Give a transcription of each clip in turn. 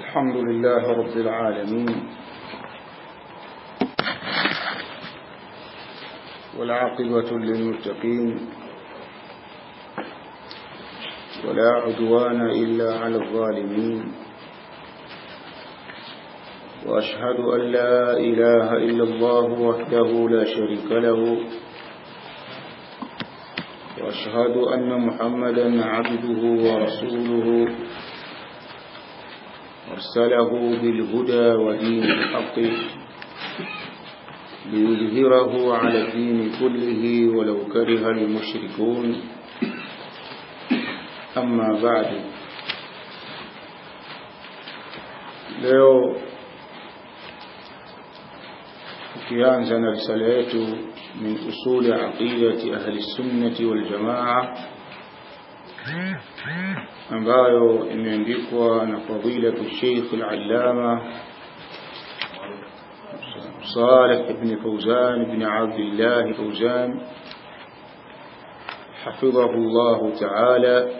الحمد لله رب العالمين والعاقبة للمتقين ولا عدوان إلا على الظالمين وأشهد أن لا إله إلا الله وحده لا شريك له وأشهد أن محمدا عبده ورسوله أرسله بالهدى ودين الحق ليظهره على الدين كله ولو كره المشركون أما بعد leo tukianza na risala yetu min usuli aqidati ahli sunnati wal jamaa ambayo imeandikwa na fadilatu Sheikh al-Allama صالح بن فوزان بن عبد الله فوزان حفظه الله تعالى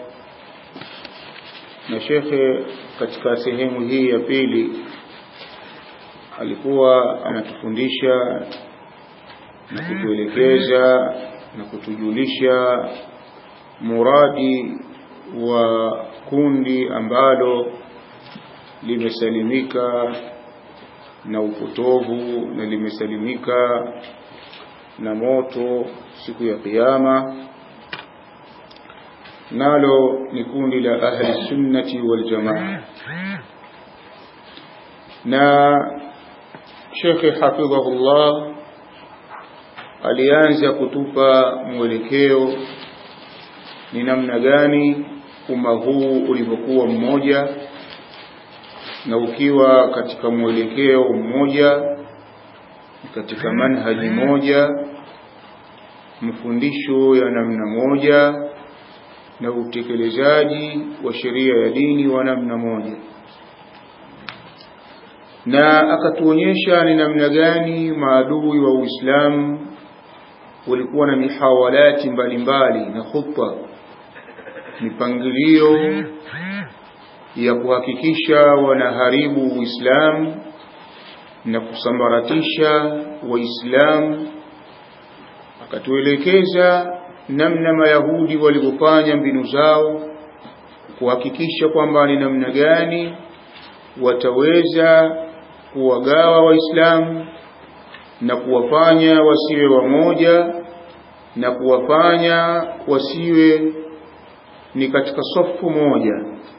na shekhe katika sehemu hii ya pili alikuwa anatufundisha na kutuelekeza na kutujulisha muradi wa kundi ambalo limesalimika na upotovu na limesalimika na moto siku ya kiyama nalo ni kundi la ahli sunnati wal jamaa na Sheikh hafidhahullah alianza kutupa mwelekeo ni namna gani umma huu ulivyokuwa mmoja na ukiwa katika mwelekeo mmoja katika manhaji moja mafundisho ya namna moja na utekelezaji wa sheria ya dini wa namna moja na akatuonyesha ni namna gani maadui wa Uislamu walikuwa na mihawalati mbalimbali na khutba mipangilio ya kuhakikisha wanaharibu Uislamu na kusambaratisha Waislamu akatuelekeza namna Mayahudi walivyofanya mbinu zao kuhakikisha kwamba ni namna gani wataweza kuwagawa Waislamu na kuwafanya wasiwe wamoja na kuwafanya wasiwe ni katika safu moja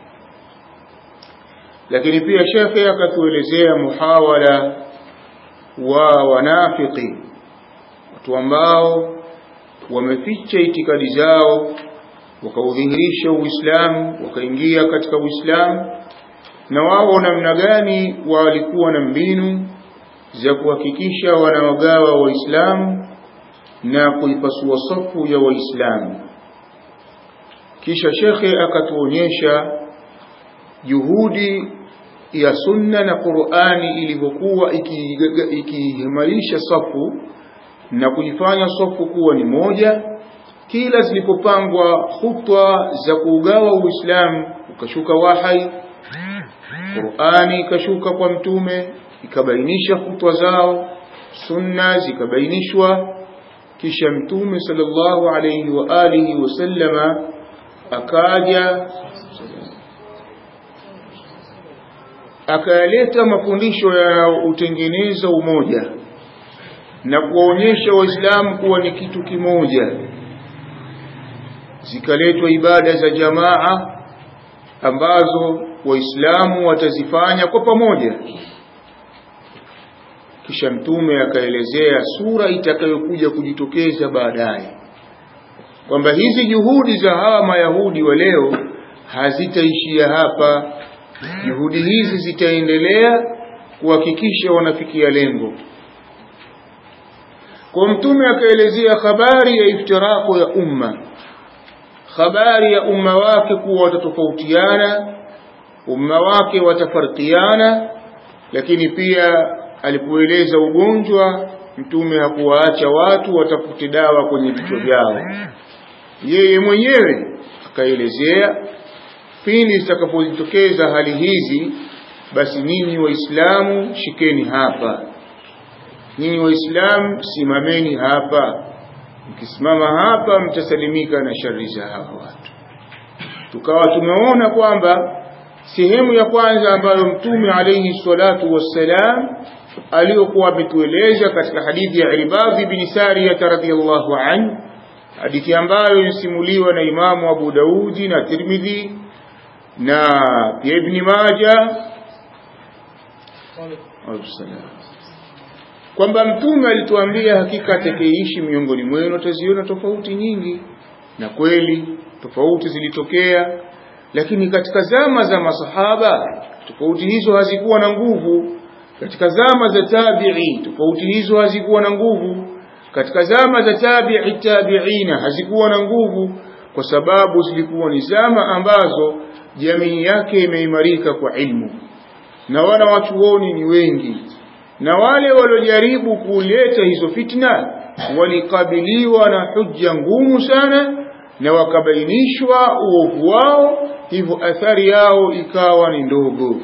lakini pia shekhe akatuelezea muhawala wa wanafiki watu ambao wameficha itikadi zao wakaudhihirisha Uislamu wakaingia katika Uislamu na wao namna gani walikuwa na mbinu za kuhakikisha wanawagawa waislamu na kuipasua safu ya waislamu kisha shekhe akatuonyesha juhudi ya sunna na Qur'ani ilivyokuwa ikiimarisha safu na kuifanya safu kuwa ni moja kila zilipopangwa khutwa za kuugawa Uislamu ukashuka wahai Qur'ani ikashuka kwa mtume ikabainisha khutwa zao sunna zikabainishwa kisha mtume sallallahu alayhi wa alihi wasallama akaja akayaleta mafundisho ya utengeneza umoja na kuwaonyesha waislamu kuwa ni kitu kimoja zikaletwa ibada za jamaa ambazo waislamu watazifanya kwa pamoja kisha mtume akaelezea sura itakayokuja kujitokeza baadaye kwamba hizi juhudi za hawa mayahudi wa leo hazitaishia hapa juhudi hizi zitaendelea kuhakikisha wanafikia lengo kwa mtume akaelezea habari ya iftirako ya umma habari ya umma wake kuwa watatofautiana umma wake watafarkiana lakini pia alipoeleza ugonjwa mtume hakuwaacha watu watafute dawa kwenye vichwa vyao yeye mwenyewe akaelezea pindi zitakapojitokeza hali hizi basi nyinyi waislamu shikeni hapa nyinyi waislamu simameni hapa mkisimama hapa mtasalimika na shari za hawa watu tukawa tumeona kwamba sehemu ya kwanza ambayo mtume alayhi salatu wassalam aliyokuwa ametueleza katika hadithi ya Ibadhi bin Sariyah radhiyallahu anhu hadithi ambayo inasimuliwa na Imamu Abu Daudi na Tirmidhi na pia Ibn Majah kwamba mtume alituambia hakika atakayeishi miongoni mwenu ataziona tofauti nyingi na kweli tofauti zilitokea lakini katika zama za masahaba tofauti hizo hazikuwa na nguvu katika zama za tabi'i tofauti hizo hazikuwa na nguvu katika zama za tabi'i tabi'ina hazikuwa na nguvu kwa sababu zilikuwa ni zama ambazo jamii yake imeimarika kwa ilmu na wana wachuoni ni wengi na wale waliojaribu kuleta hizo fitna walikabiliwa na hujja ngumu sana na wakabainishwa uovu wao hivyo athari yao ikawa ni ndogo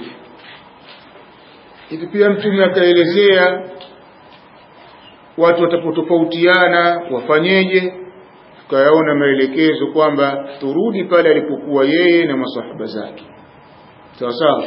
hivi pia mtume akaelezea watu watapotofautiana wafanyeje tukayaona maelekezo kwamba turudi pale alipokuwa yeye na masahaba zake sawa sawa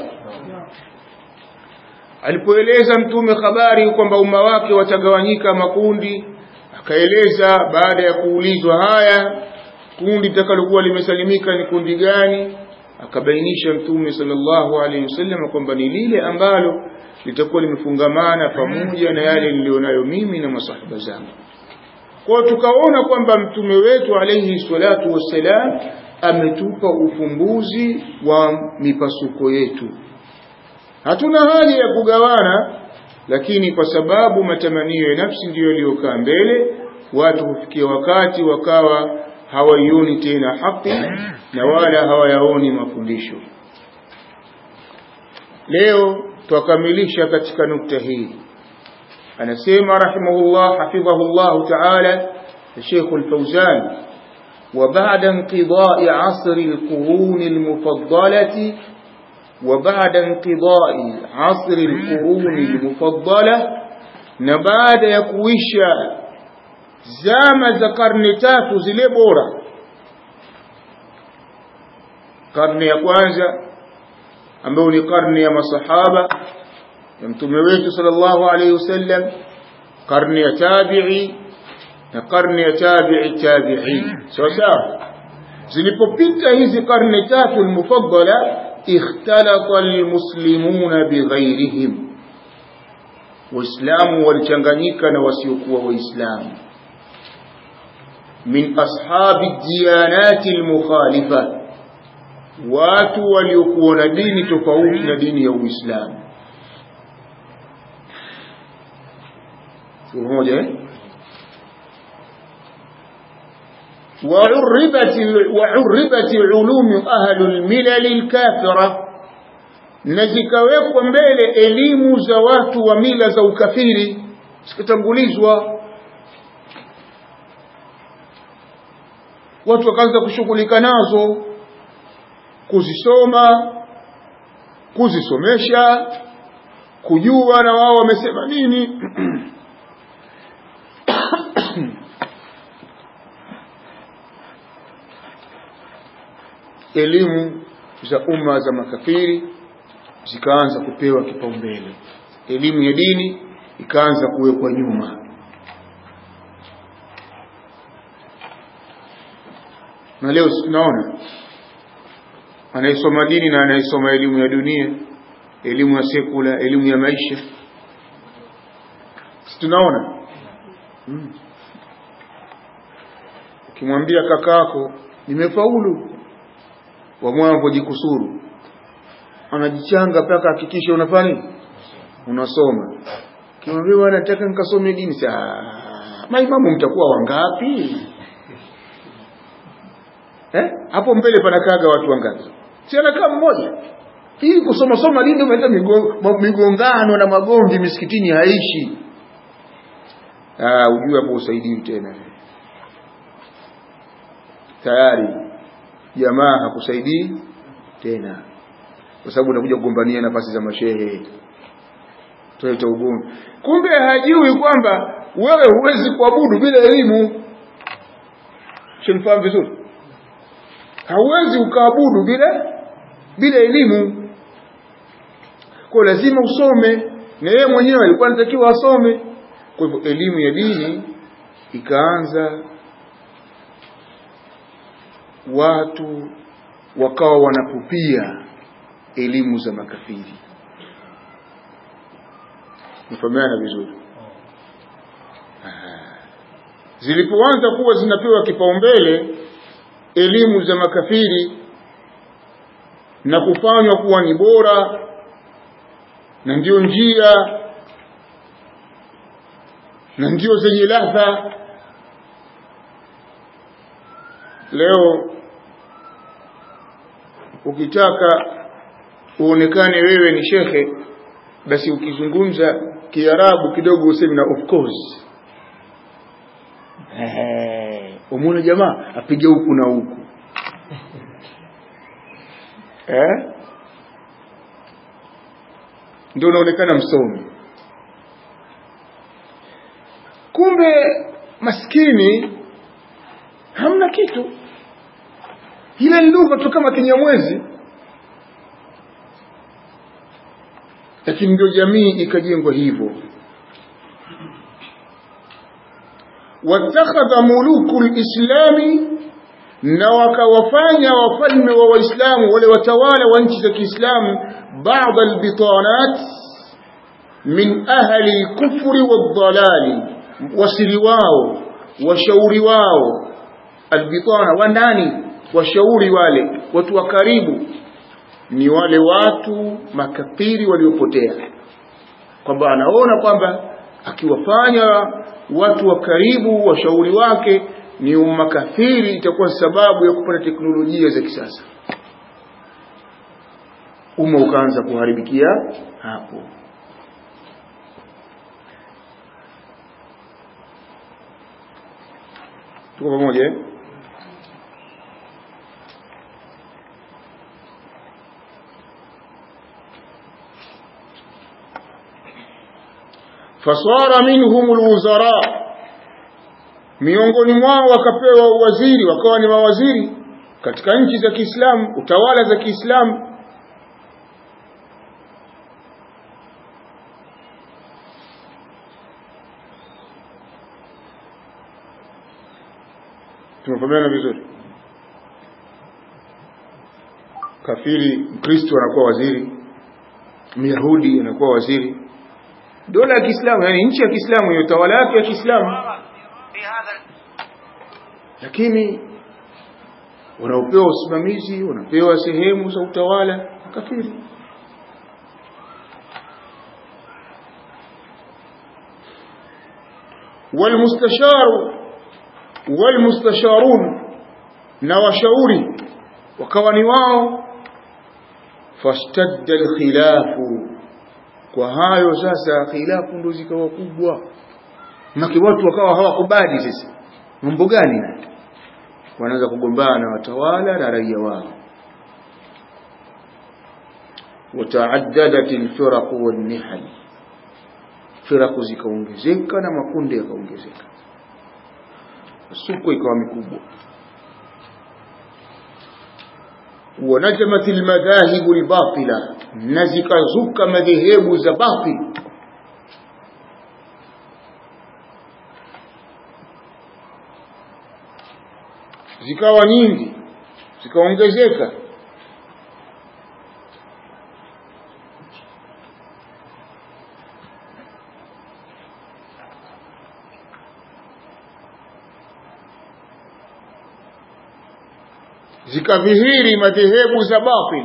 alipoeleza mtume habari kwamba umma wake watagawanyika makundi akaeleza baada ya kuulizwa haya kundi litakalokuwa limesalimika ni kundi gani akabainisha mtume sallallahu alaihi wasallam kwamba ni lile ambalo litakuwa limefungamana pamoja na yale nilionayo mimi na masahaba zangu kwa tukaona kwamba mtume wetu alaihi salatu wassalam ametupa ufumbuzi wa mipasuko yetu hatuna haja ya kugawana lakini kwa sababu matamanio ya nafsi ndiyo yaliyokaa mbele watu hufikia wakati wakawa hawaioni tena haki na wala hawayaoni mafundisho leo twakamilisha katika nukta hii anasema rahimahullah hafidhahullah taala الشيخ الفوزان وبعد انقضاء عصر القرون المفضلة وبعد انقضاء عصر القرون المفضلة نبعد يكويشا zama za karne tatu zile bora karne ya kwanza ambayo ni karne ya masahaba ya mtume wetu sallallahu alaihi wasallam karne ya tabi'i na karne ya tabi'i tabi'i sawa sawa zilipopita hizi karne tatu almufaddala ikhtalata almuslimuna bighairihim waislamu walichanganyika na wasiokuwa waislamu min ashabi diyanati almukhalifa watu waliokuwa na dini tofauti na dini ya Uislamu pamoja eh وعربت وعربت علوم أهل الملل الكافرة na zikawekwa mbele elimu za watu wa mila za ukafiri zikatangulizwa watu wakaanza kushughulika nazo kuzisoma kuzisomesha kujua na wao wamesema nini elimu za umma za makafiri zikaanza kupewa kipaumbele elimu ya dini ikaanza kuwekwa nyuma na leo tunaona anayesoma dini na anayesoma elimu ya dunia elimu ya sekula elimu ya maisha si tunaona hmm. ukimwambia kakako nimefaulu wamwamvo jikusuru anajichanga mpaka hakikisha unafanya nini unasoma kimwambia bwana nataka nikasome dini saa maimamu mtakuwa wangapi eh hapo mbele panakaga watu wangapi si anakaa mmoja hii kusoma soma dini umeleta migongano na magomvi misikitini haishi ah ujue hapo usaidii tena tayari jamaa hakusaidii tena kwa sababu unakuja kugombania nafasi za mashehe tuleta ugomvi kumbe hajui kwamba wewe huwezi kuabudu bila elimu shinifahamu vizuri hauwezi ukaabudu bila bila elimu kwa lazima usome na yeye mwenyewe alikuwa anatakiwa asome kwa hivyo elimu ya dini ikaanza watu wakawa wanapupia elimu za makafiri mfahamiana vizuri zilipoanza kuwa zinapewa kipaumbele elimu za makafiri na kufanywa kuwa ni bora na ndio njia na ndio zenye ladha leo ukitaka uonekane wewe ni shekhe basi ukizungumza kiarabu kidogo useme na of course umuna jamaa apige huku na huku eh? ndio unaonekana msomi kumbe maskini hamna kitu ile lugha tu kama kinyamwezi lakini ndio jamii ikajengwa hivyo watakhadha muluku lislami na wakawafanya wafalme wa waislamu wale watawala wa nchi za kiislamu baadha albitanat min ahli lkufri waldalali wasiri wao washauri wao albitana wa ndani washauri wale watu wa karibu ni wale watu makafiri waliopotea kwamba anaona kwamba akiwafanya watu wa karibu washauri wake ni makafiri itakuwa sababu ya kupata teknolojia za kisasa umma ukaanza kuharibikia hapo tuko pamoja eh? fasara minhum alwuzara miongoni mwao wakapewa uwaziri wakawa ni mawaziri katika nchi za Kiislamu utawala za Kiislamu tumefahamiana vizuri kafiri mkristo anakuwa waziri myahudi anakuwa waziri dola ya Kiislamu yani nchi ya Kiislamu hiyo utawala wake ya Kiislamu lakini wanaopewa usimamizi wanapewa sehemu za utawala kafiri والمستشار والمستشارون na washauri wakawa ni wao fashtadda alkhilafu kwa hayo sasa khilafu ndo zikawa kubwa maki watu wakawa hawakubali sasa mambo gani na wanaanza kugombana na watawala na raia wao wataaddadat alfiraq wannihal firaq zikaongezeka na makundi yakaongezeka suko ikawa mikubwa ونجمت المذاهب الباطلة نزك زك مذهب زباطل zikawa nyingi zikaongezeka zikadhihiri madhehebu za batil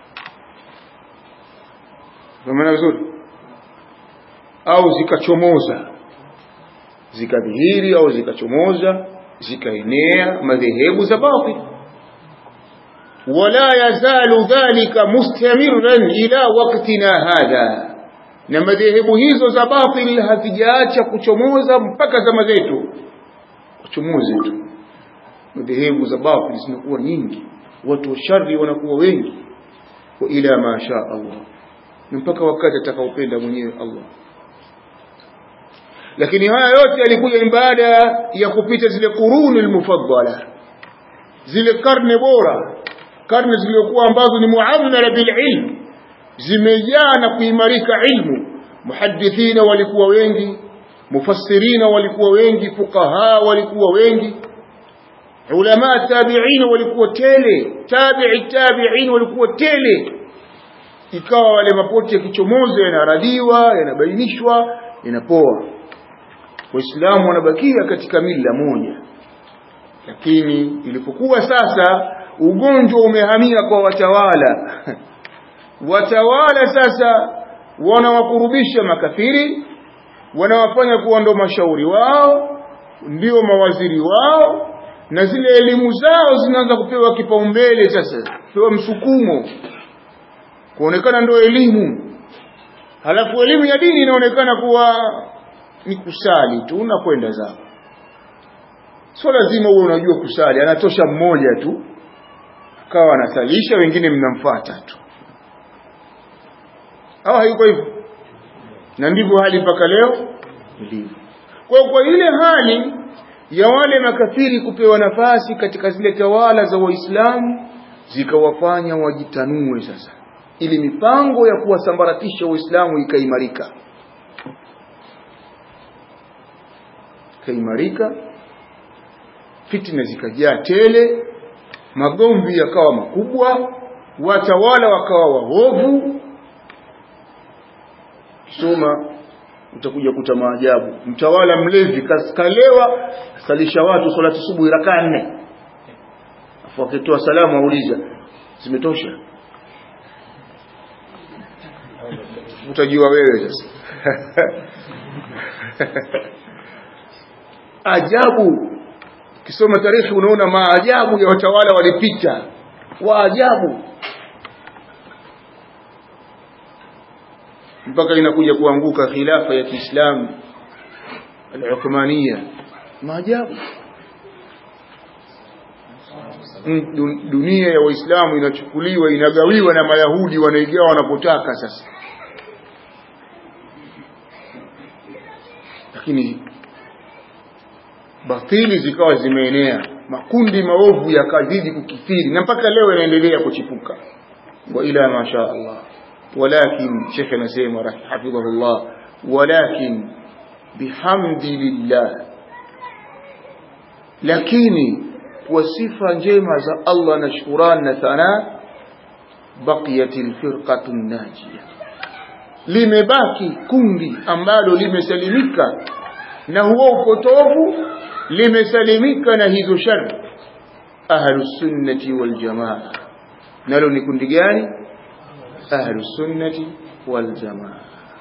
maana vizuri au zikachomoza zikadhihiri au zikachomoza zikaenea madhehebu za batil wala yazalu dhalika mustamiran ila waktina hadha na madhehebu hizo za batil hazijaacha kuchomoza mpaka zama zetu kuchomoze tu madhehebu za batil zinakuwa nyingi watu wa shari wanakuwa wengi wa ila ma sha Allah mpaka wakati atakaopenda mwenyewe Allah lakini haya yote yalikuja baada ya kupita zile kuruni almufaddala zile karne bora karne zilizokuwa ambazo ni muamala bililm zimejaa na kuimarika ilmu muhadithina walikuwa wengi mufassirina walikuwa wengi fuqaha walikuwa wengi ulama tabi'in walikuwa tele tabi'i tabi'in walikuwa tele ikawa wale mapoti yakichomoza yanaradiwa yanabainishwa yanapoa waislamu wanabakia katika mila moja lakini ilipokuwa sasa ugonjwa umehamia kwa watawala watawala sasa wanawakurubisha makafiri wanawafanya kuwa ndo mashauri wao ndio mawaziri wao na zile elimu zao zinaanza kupewa kipaumbele sasa kupewa msukumo kuonekana ndo elimu halafu elimu ya dini inaonekana kuwa ni kusali tu na kwenda zao sio lazima uwe unajua kusali anatosha mmoja tu akawa anasalisha wengine mnamfuata tu au hayuko hivyo na ndivyo hali mpaka leo ilivyo kwa kwa ile hali ya wale makafiri kupewa nafasi katika zile tawala za waislamu zikawafanya wajitanue sasa ili mipango ya kuwasambaratisha waislamu ikaimarika ikaimarika fitna zikajaa tele magomvi yakawa makubwa watawala wakawa waovu soma utakuja kuta maajabu mtawala mlevi kalewa salisha watu salati subuhi raka nne afu akitoa salamu auliza zimetosha utajua wewe sasa ajabu kisoma tarehe unaona maajabu ya watawala walipita waajabu mpaka inakuja kuanguka khilafa ya Kiislamu al-Uthmania maajabu dunia ya waislamu inachukuliwa inagawiwa na mayahudi wanaigawa wanapotaka sasa lakini batili zikawa zimeenea makundi maovu yakazidi kukithiri na mpaka leo yanaendelea kuchipuka wa ila masha Allah ولكن شيخ نسيم حفظه الله ولكن بحمد لله lakini kwa sifa njema za Allah na shukrani na thana baqiyatil firqatun najia limebaki kundi ambalo limesalimika na huo upotovu limesalimika na hizo shari ahlus sunnati wal jamaa nalo ni kundi gani ahlus sunnati wal jamaa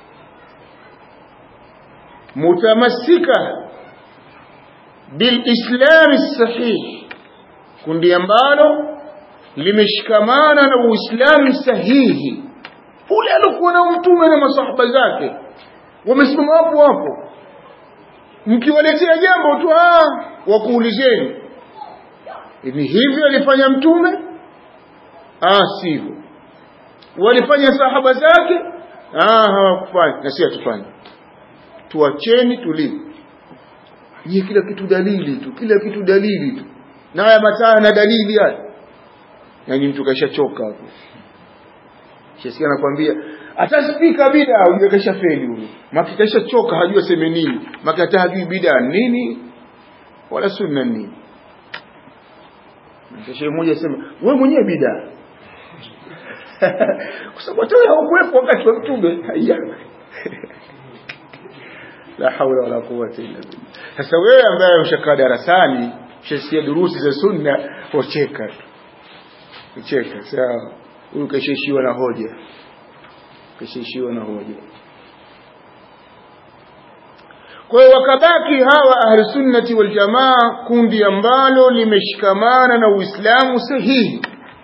mutamassika bilislami sahih kundi ambalo limeshikamana na uislamu sahihi ule alikuwa na mtume na masahaba zake wamesimama hapo hapo mkiwaletea jambo tu wakuulizeni ni hivyo alifanya mtume ah sivyo walifanya sahaba zake ah hawakufanya na si hatufanye tuacheni tulivu ni kila kitu dalili tu kila kitu dalili tu na haya mataa na dalili haya yani mtu kashachoka hapo shesikia anakuambia ataspika bida huyo kasha feli huyo maki kasha choka hajua seme nini maki hata hajui bida nini wala sunna nini Shehe mmoja asema wewe mwenyewe bida kwa sababu hata haukuwepo wakati wa mtume haya la haula wala quwwata illa billah sasa wewe ambaye ushakaa darasani ushasikia durusi za sunna wacheka tu ucheka sawa huyu kashaishiwa na hoja kashaishiwa na hoja kwa hiyo wakabaki hawa ahlusunnati waljamaa kundi ambalo limeshikamana na uislamu sahihi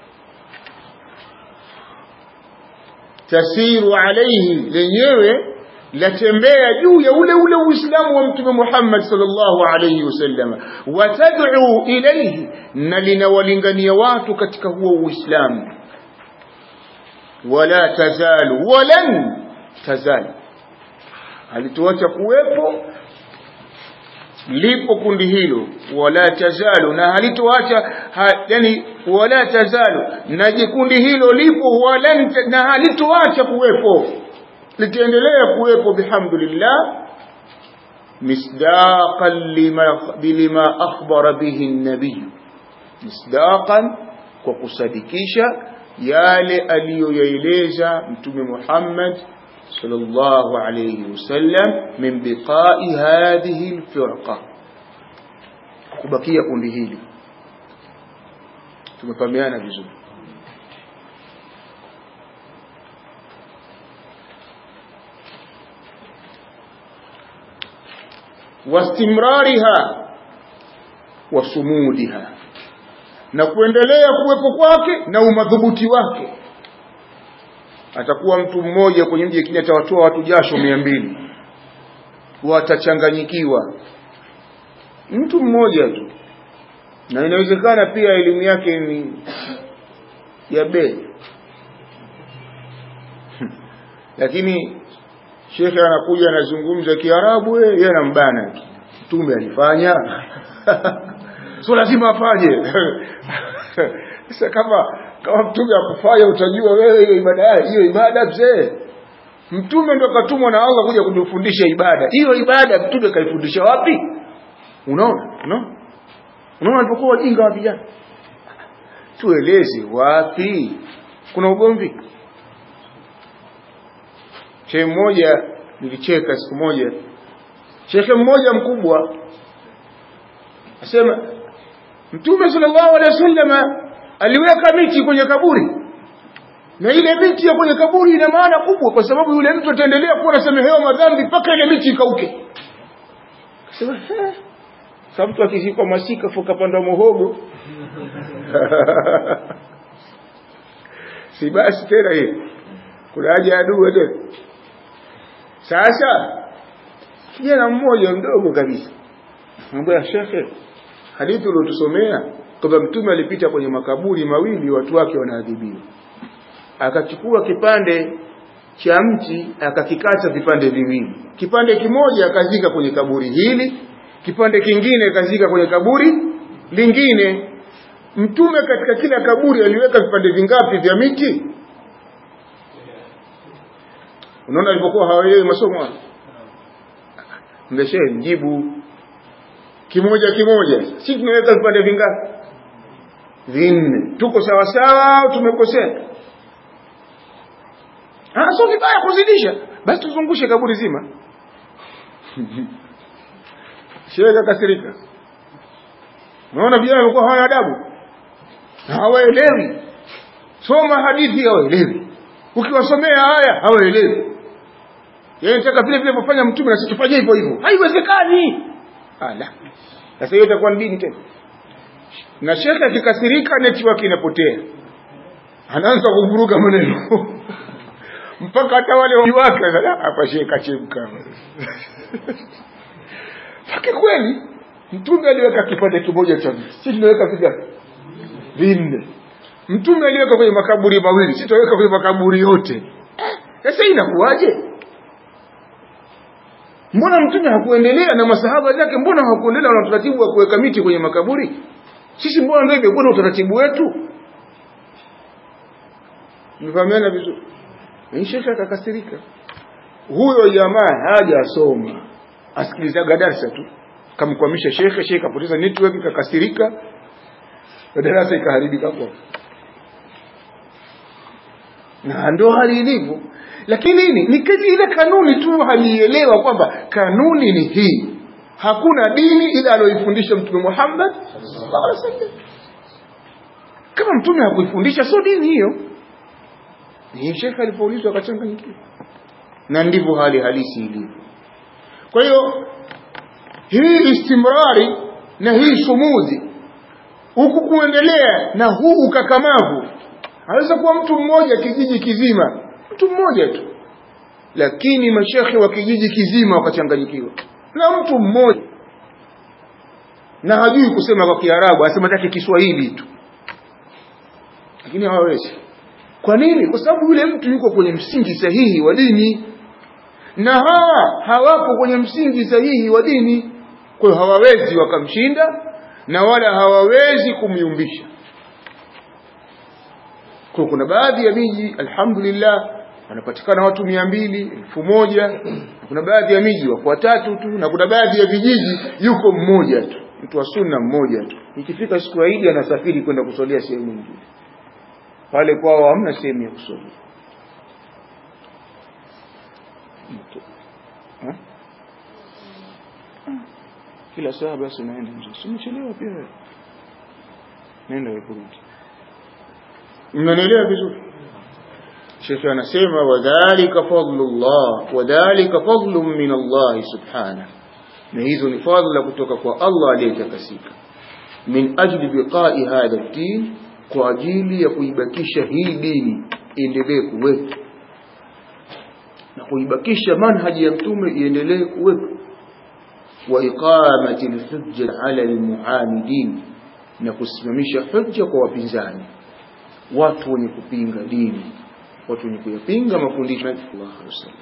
tasiru alaihi lenyewe latembea juu ya ule ule uislamu wa mtume Muhammad sallallahu alayhi wasallam watad'u ilayhi na linawalingania watu katika huo uislamu wala tazalu walan tazalu halituacha kuwepo lipo kundi hilo wala tazalu na halitoacha ha, yani wala tazalu na jikundi hilo lipo wala na halitoacha kuwepo litaendelea kuwepo bihamdulillah misdaqan lima bilima akhbara bihi an-nabiy misdaqan kwa kusadikisha yale aliyoyaeleza mtume Muhammad sallallahu alayhi wasallam min biqa'i hadhihi alfirqa kubakia kundi hili tumefahamiana vizuri wastimrariha wasumudiha na kuendelea kuwepo kwake na umadhubuti wake atakuwa mtu mmoja kwenye mji lakini atawatoa watu jasho mia mbili watachanganyikiwa mtu mmoja tu na inawezekana pia elimu yake ni ya bei lakini shekhe anakuja anazungumza kiarabu yeye anambana mtume alifanya so lazima afanye sasa kama kama mtume akufanya utajua wewe hiyo ibada hiyo ibada mzee mtume ndo katumwa na Allah kuja kujifundisha ibada hiyo ibada mtume kaifundisha wapi unaona unaona unaona alipokuwa wajinga wa vijana tueleze wapi kuna ugomvi shehe mmoja nilicheka siku moja shekhe mmoja mkubwa asema mtume sallallahu alaihi wasallam aliweka miti kwenye kaburi na ile miti ya kwenye kaburi ina maana kubwa kwa sababu yule mtu ataendelea kuwa anasamehewa madhambi mpaka ile miti ikauke akasema sasa mtu akizikwa masika fuka panda muhogo si basi tena hiyo kuna haja ya dua tena sasa kijana mmoja mdogo kabisa mwambia shekhe hadithi uliotusomea kwamba mtume alipita kwenye makaburi mawili watu wake wanaadhibiwa akachukua kipande cha mti akakikata vipande viwili kipande kimoja akazika kwenye kaburi hili kipande kingine akazika kwenye kaburi lingine mtume katika kila kaburi aliweka vipande vingapi vya miti unaona alipokuwa hawaelewi masomo mleshe mjibu kimoja kimoja si tumeweka vipande vingapi vinne tuko sawa sawa au tumekosea ah sio vibaya kuzidisha basi tuzungushe kaburi zima shehe kasirika unaona vijana walikuwa hawana adabu hawaelewi soma hadithi hawaelewi ukiwasomea haya hawaelewi yeye nataka vile vile kufanya mtume na situfanye hivyo hivyo haiwezekani ala sasa hiyo itakuwa ni dini tena na shekhe akikasirika network inapotea anaanza kuvuruga maneno mpaka hata wale wake hapa shekhe kachemka pake kweli mtume aliweka kipande kimoja cha sisi tunaweka vingapi vinne mtume aliweka kwenye makaburi mawili sisi tunaweka kwenye makaburi yote sasa inakuwaje mbona mtume hakuendelea na masahaba zake mbona hawakuendelea na utaratibu wa kuweka miti kwenye makaburi sisi mbona ndio imekuwa na utaratibu wetu mfahamiana vizuri shekhe akakasirika huyo jamaa hajasoma asikilizaga darsa tu kamkwamisha shekhe shekhe kapoteza network kakasirika darasa ikaharibika kwa na ndo hali ilivyo lakini nini ni kazi ile kanuni tu halielewa kwamba kanuni ni hii hakuna dini ila aloifundisha mtume Muhammad sallallahu alaihi wasallam kama mtume hakuifundisha sio dini hiyo ni shekhe alipoulizwa akachanganyikiwa na ndivyo hali halisi ilivyo kwa hiyo hii istimrari na hii sumudhi huku kuendelea na huu ukakamavu anaweza kuwa mtu mmoja kijiji kizima mtu mmoja tu lakini mashekhe wa kijiji kizima wakachanganyikiwa na mtu mmoja na hajui kusema kwa kiarabu asema take kiswahili tu lakini hawawezi kwa nini kwa sababu yule mtu yuko kwenye msingi sahihi wa dini na hawa hawapo kwenye msingi sahihi wa dini kwa hiyo hawawezi wakamshinda na wala hawawezi kumyumbisha kwa kuna baadhi ya miji alhamdulillah wanapatikana watu mia mbili elfu moja na kuna baadhi ya miji wako watatu tu na kuna baadhi ya vijiji yuko mmoja tu mtu wa sunna mmoja tu ikifika siku ya Idi anasafiri kwenda kusolia sehemu nyingine pale kwao hamna sehemu ya kusolia Ha? kila saa basi unaenda nje simechelewa pia wewe. nenda wewe kurudi mnanielewa vizuri shekhe anasema wadhalika fadlullah wadhalika fadlun min Allah subhanahu na hizo ni fadla kutoka kwa Allah aliyetakasika min ajli biqai hadha din kwa ajili ya kuibakisha hii dini iendelee kuwepo na kuibakisha manhaji ya mtume iendelee kuwepo wa iqamati alhujja ala almuamidin na kusimamisha hujja kwa wapinzani watu wenye kupinga dini watu wenye kuyapinga mafundisho ya Allah alaihi wasallam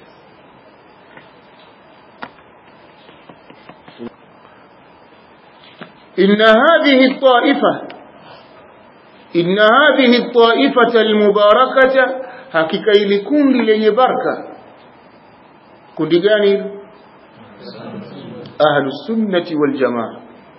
إن هذه الطائفة إن هذه الطائفة المباركة حقيقة إلي كند لي بركة كند جاني أهل السنة والجماعة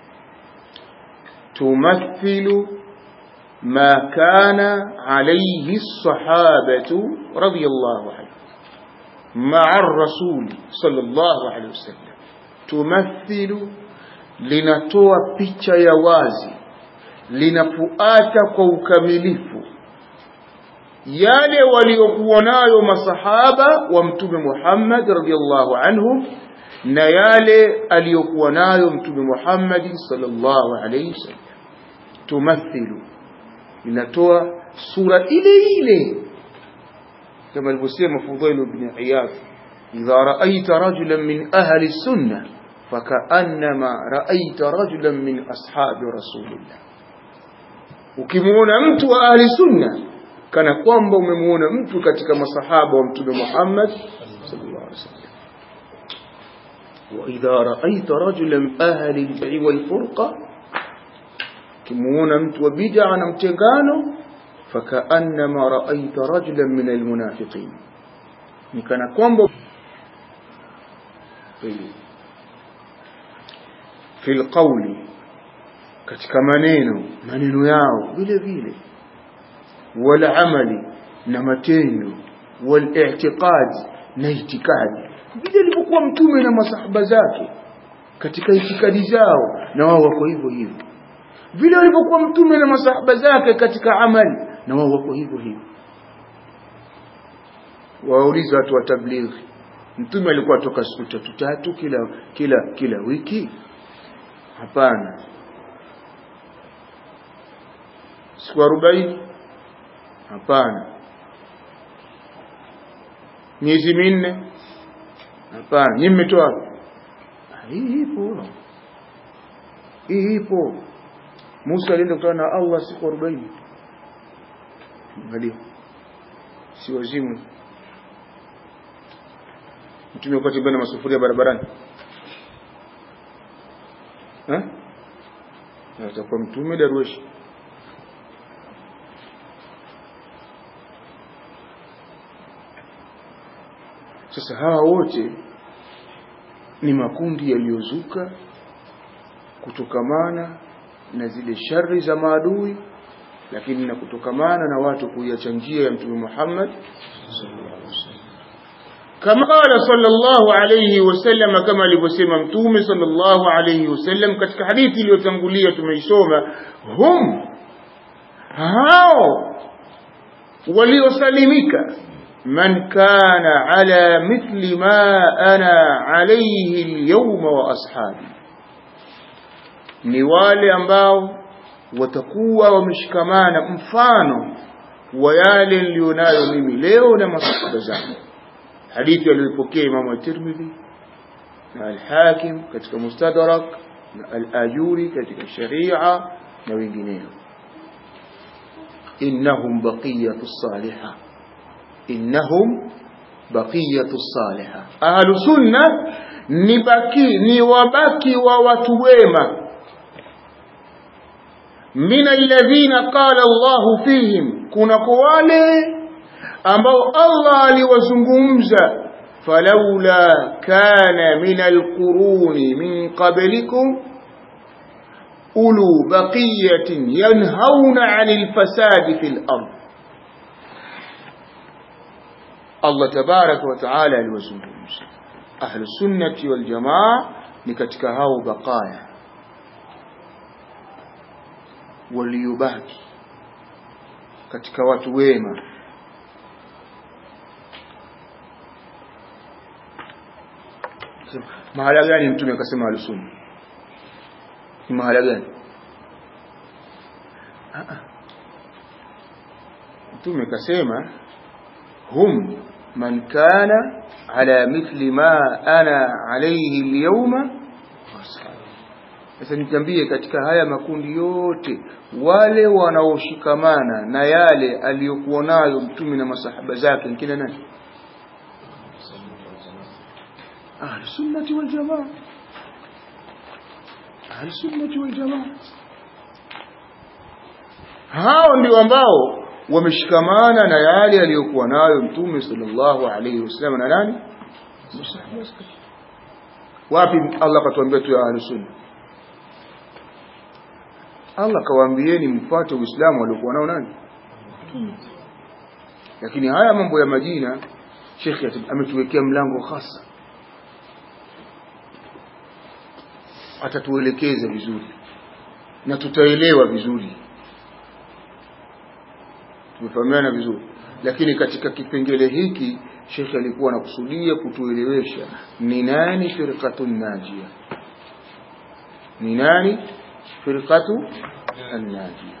تمثل ما كان عليه الصحابة رضي الله عنهم مع الرسول صلى الله عليه وسلم تمثل linatoa picha ya wazi linafuata kwa ukamilifu yale waliokuwa nayo masahaba wa mtume Muhammad radhiallahu anhum na yale aliyokuwa nayo mtume Muhammad sallallahu alayhi wasallam tumathilu linatoa sura ile ile kama alivyosema Fudhail ibn Iyad idha ra'aita rajulan min ahli sunnah فكأنما رأيت رجلا من أصحاب رسول الله ukimuona mtu wa ahli sunna kana kwamba umemuona mtu katika masahaba wa mtume Muhammad sallallahu alaihi wasallam wa idha ra'aita rajulan ahli al-bid'i wal furqa kimuona mtu wa bid'a na mtengano fakaannama ra'aita rajulan min al-munafiqin ni kana kwamba في القول katika maneno maneno yao vile vile wal amali na matendo wal i'tiqad na itikadi vile alivyokuwa mtume na masahaba zake katika itikadi zao na wao wako hivyo hivyo vile walivyokuwa mtume na masahaba zake katika amali na wao wako hivyo hivyo wauliza watu wa tablighi mtume alikuwa toka siku tatu tatu kila kila kila wiki hapana siku arobaini hapana miezi minne hapana nyinyi mmetoa hii ipo hii ipo Musa alienda kutana na Allah siku arobaini angalia si wazimu mtume wakati bana masufuria barabarani eh atakuwa mtume darweshi sasa hawa wote ni makundi yaliyozuka kutokamana na zile shari za maadui lakini na kutokamana na watu kuiacha njia ya mtume Muhammad kama qala sallallahu alayhi wasallam kama alivyosema mtume sallallahu alayhi wasallam katika hadithi iliyotangulia tumeisoma hum hao waliosalimika man kana ala mithli ma ana alayhi alyawma wa ashabi ni wale ambao watakuwa wameshikamana mfano wa yale nilionayo mimi leo na masahaba zangu hadithi aliyopokea Imam at-Tirmidhi na al-Hakim katika Mustadrak na al-Ajuri katika Sharia na wengineo innahum baqiyatu salihah innahum baqiyatu salihah ahlu sunna ni baki ni wabaki wa watu wema min alladhina qala Allahu fihim kuna kwa wale ambao Allah aliwazungumza فلولا كان من القرون من قبلكم أولو بقية ينهون عن الفساد في الأرض الله تبارك وتعالى الوزنوز أهل السنة والجماعة نكتك هاو بقايا وليباكي katika watu wema mahala gani mtume akasema alusunna ni mahala gani mtume akasema hum man kana ala mithli ma ana alayhi alyawma sasa nikwambie katika haya makundi yote wale wanaoshikamana na yale aliyokuwa nayo mtume na masahaba zake ni kina nani أهل السنة والجماعة أهل السنة والجماعة hao ndio ambao wameshikamana na yale aliyokuwa nayo mtume sallallahu alayhi wasallam na nani wapi Allah katuambia tu ya ahlus sunna Allah kawaambieni mfuate uislamu aliokuwa nao nani lakini haya mambo ya majina Sheikh ametuwekea mlango hasa atatuelekeza vizuri na tutaelewa vizuri tumefahamiana vizuri lakini katika kipengele hiki shekhe alikuwa anakusudia kutuelewesha ni nani firqatun najia ni nani firqatu an-najia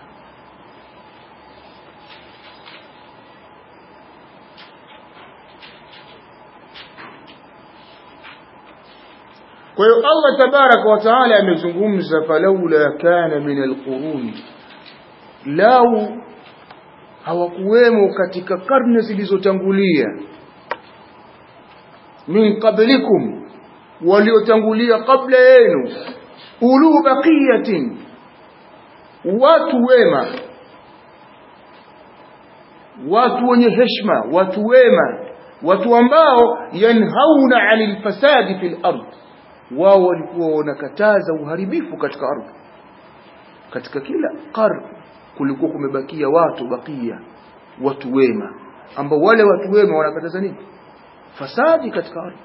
kwa hiyo Allah tabaraka wa taala amezungumza falaula kana min alquruni lau hawakuwemo katika karne zilizotangulia min qablikum waliotangulia kabla yenu ulu baqiyatin watu wema watu wenye heshima watu wema watu ambao yanhauna anil fasadi fil ardh wao walikuwa wanakataza uharibifu katika ardhi katika kila karne kulikuwa kumebakia watu bakia watu wema ambao wale watu wema wanakataza nini fasadi katika ardhi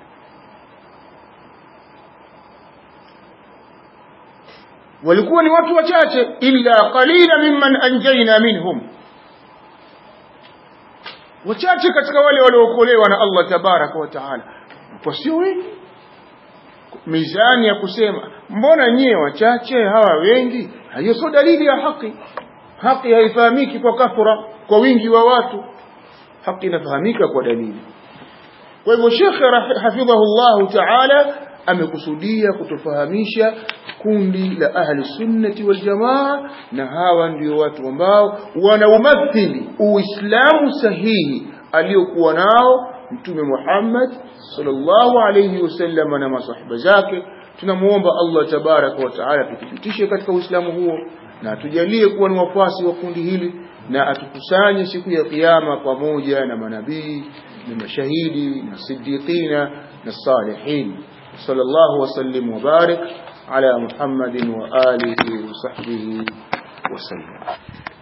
walikuwa ni watu wachache illa qalila mimman anjayna minhum wachache katika wale waliookolewa na Allah tabaraka wa taala kwa sio wengi mizani ya kusema mbona nyie wachache hawa wengi hiyo sio dalili ya haki haki haifahamiki kwa kathura kwa wingi wa watu haki inafahamika kwa dalili kwa hivyo shekhe hafidhahullahu taala amekusudia kutufahamisha kundi la ahli sunnati wal jamaa na hawa ndio watu ambao wanaumathili uislamu sahihi aliyokuwa nao mtume Muhammad sallallahu alayhi wasallam na masahaba zake tunamuomba Allah tabaraka wa taala tuthibitishe katika uislamu huo na atujalie kuwa ni wafuasi wa kundi hili na atukusanye siku ya kiyama pamoja na manabii na mashahidi na siddiqina na salihin sallallahu wasallim wa barik ala muhammadin wa alihi wa sahbihi wasallam